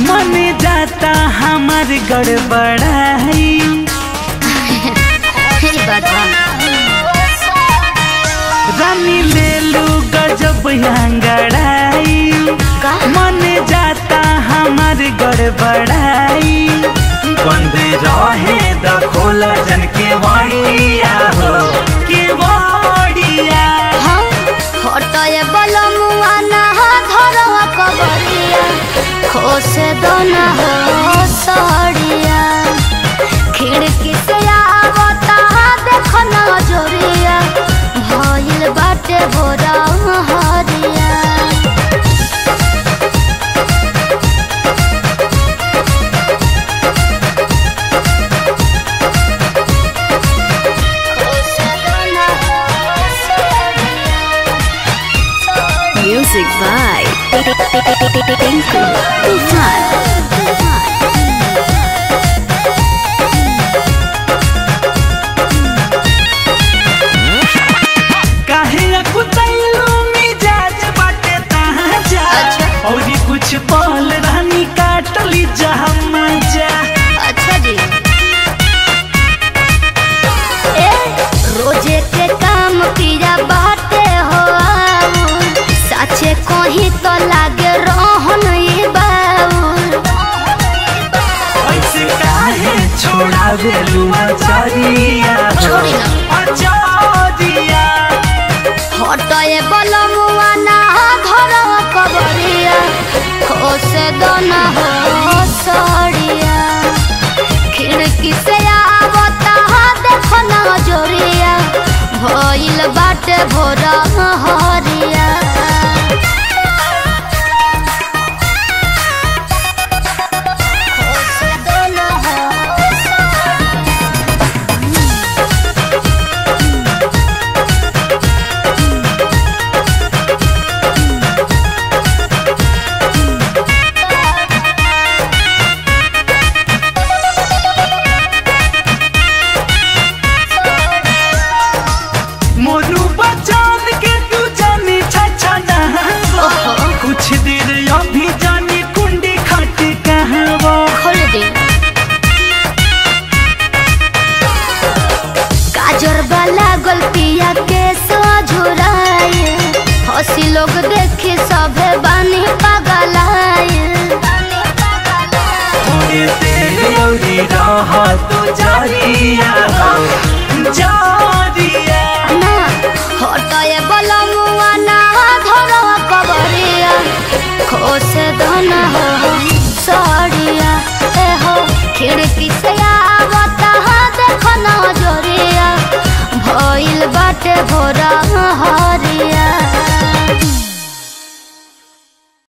मन जाता हमार गड़बड़ाई ई बात बा रानी ले लू गजब अंगड़ाई का मन जाता हमार गड़बड़ाई बंद रहे द खोला जन के वाड़िया हो के वाड़िया हाँ हटए बलमुआ ना धरवा कबरिया खोसे दोना हो सड़िया खिड़की से आवता देख नजरिया भइल बाटे भोरा हरिया Music by Tinku Tufan. काहे कुतैलू मिजाज बाटे तहाँ जा अच्छा। और कुछ पल रानी काटली जहाँ मजा अच्छा जी ए रोजे के काम पिया बाटे हो आऊ। साचे कहीं तो लागे रहन ई बाऊ ऐसे काहे छोड़ावे लुआ चरिया छोड़ी ना। अचरिया हटए बलमुआ ना धरव कबरिया खोसे दोना हो सड़िया खिड़की से आवता देख नजरिया भइल बाटे भोरा हरिया खोसे दोना हो मोरू बचान के तू जानी छछा ओहो। कुछ देर अभी जानी कुंडी खट कहवा खोल दे काजर वाला गलतिया के झुराए हसी लोग देखे सभे बानी पगलाए थोड़े देर औरी रह तू जारिया जारिया ना हटए बलमुआ ना धरवा कबरिया खोसे धना हो सड़िया ए हो खिड़की से आवता देख नजरिया भइल बाटे भोरा हरिया